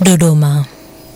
Dodoma.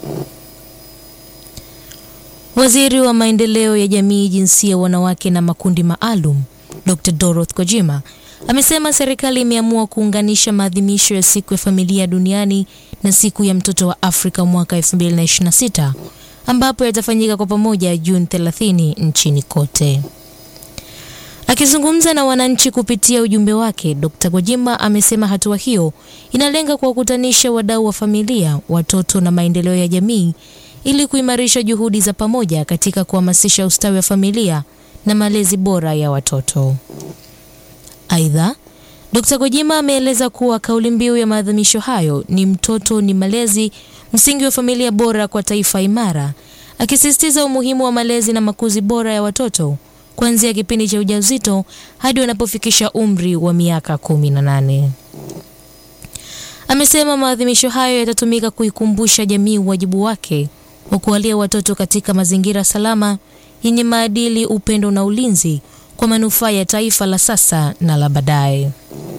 Waziri wa maendeleo ya jamii, jinsia, wanawake na makundi maalum, Dr. Dorothy Gwajima amesema serikali imeamua kuunganisha maadhimisho ya siku ya familia duniani na siku ya mtoto wa Afrika mwaka 2026 ambapo yatafanyika kwa pamoja Juni 30 nchini kote. Akizungumza na wananchi kupitia ujumbe wake, Dr. Gwajima amesema hatua hiyo inalenga kuwakutanisha wadau wa familia, watoto na maendeleo ya jamii ili kuimarisha juhudi za pamoja katika kuhamasisha ustawi wa familia na malezi bora ya watoto. Aidha, Dr. Gwajima ameeleza kuwa kauli mbiu ya maadhimisho hayo ni mtoto ni malezi, msingi wa familia bora kwa taifa imara, akisisitiza umuhimu wa malezi na makuzi bora ya watoto kuanzia kipindi cha ujauzito hadi wanapofikisha umri wa miaka kumi na nane. Amesema maadhimisho hayo yatatumika kuikumbusha jamii wajibu wake wa kuwalia watoto katika mazingira salama yenye maadili, upendo na ulinzi kwa manufaa ya taifa la sasa na la baadaye.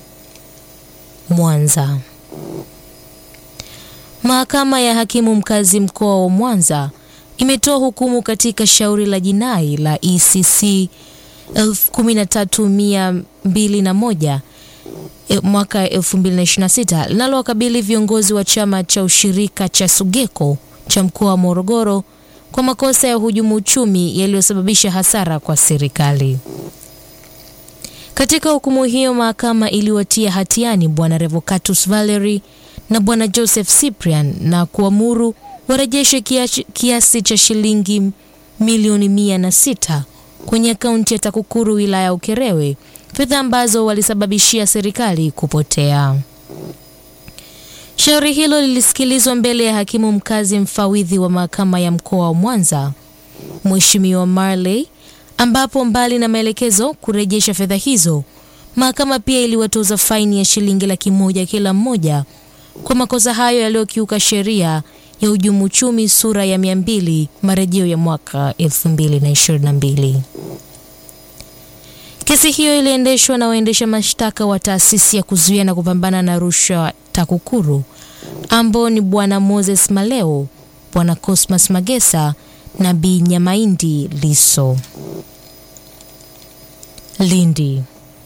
Mwanza. Mahakama ya hakimu mkazi mkoa wa Mwanza imetoa hukumu katika shauri la jinai la ECC 13201 mwaka 2026 linalowakabili viongozi wa chama cha ushirika cha Sugeko cha mkoa wa Morogoro kwa makosa ya hujumu uchumi yaliyosababisha hasara kwa serikali. Katika hukumu hiyo, mahakama iliwatia hatiani Bwana Revocatus Valery na Bwana Joseph Cyprian na kuamuru warejeshe kiasi cha shilingi milioni mia na sita kwenye akaunti ya TAKUKURU wilaya ya Ukerewe, fedha ambazo walisababishia serikali kupotea. Shauri hilo lilisikilizwa mbele ya hakimu mkazi mfawidhi wa mahakama ya mkoa wa Mwanza, Mheshimiwa Marley, ambapo mbali na maelekezo kurejesha fedha hizo, mahakama pia iliwatoza faini ya shilingi laki moja kila mmoja kwa makosa hayo yaliyokiuka sheria ya uhujumu uchumi sura ya 200 marejeo ya mwaka 2022. Kesi hiyo iliendeshwa na waendesha mashtaka wa taasisi ya kuzuia na kupambana na rushwa TAKUKURU ambao ni Bwana Moses Maleo, Bwana Cosmas Magesa na Bi Nyamaindi Liso. Lindi.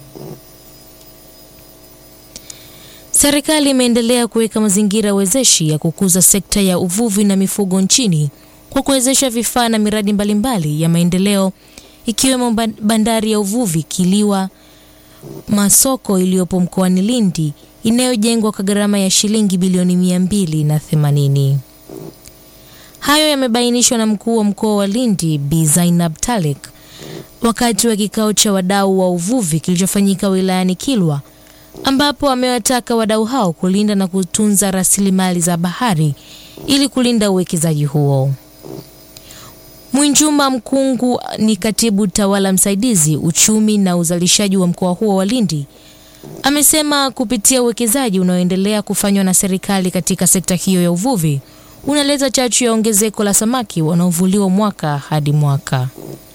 Serikali imeendelea kuweka mazingira wezeshi ya kukuza sekta ya uvuvi na mifugo nchini kwa kuwezesha vifaa na miradi mbalimbali ya maendeleo ikiwemo bandari ya uvuvi Kiliwa Masoko iliyopo mkoani Lindi inayojengwa kwa gharama ya shilingi bilioni mia mbili na themanini. Hayo yamebainishwa na mkuu wa mkoa wa Lindi Bi Zainab Talik wakati wa kikao cha wadau wa uvuvi kilichofanyika wilayani Kilwa ambapo amewataka wadau hao kulinda na kutunza rasilimali za bahari ili kulinda uwekezaji huo. Mwinjuma Mkungu ni katibu tawala msaidizi uchumi na uzalishaji wa mkoa huo wa Lindi, amesema kupitia uwekezaji unaoendelea kufanywa na serikali katika sekta hiyo ya uvuvi unaleta chachu ya ongezeko la samaki wanaovuliwa mwaka hadi mwaka.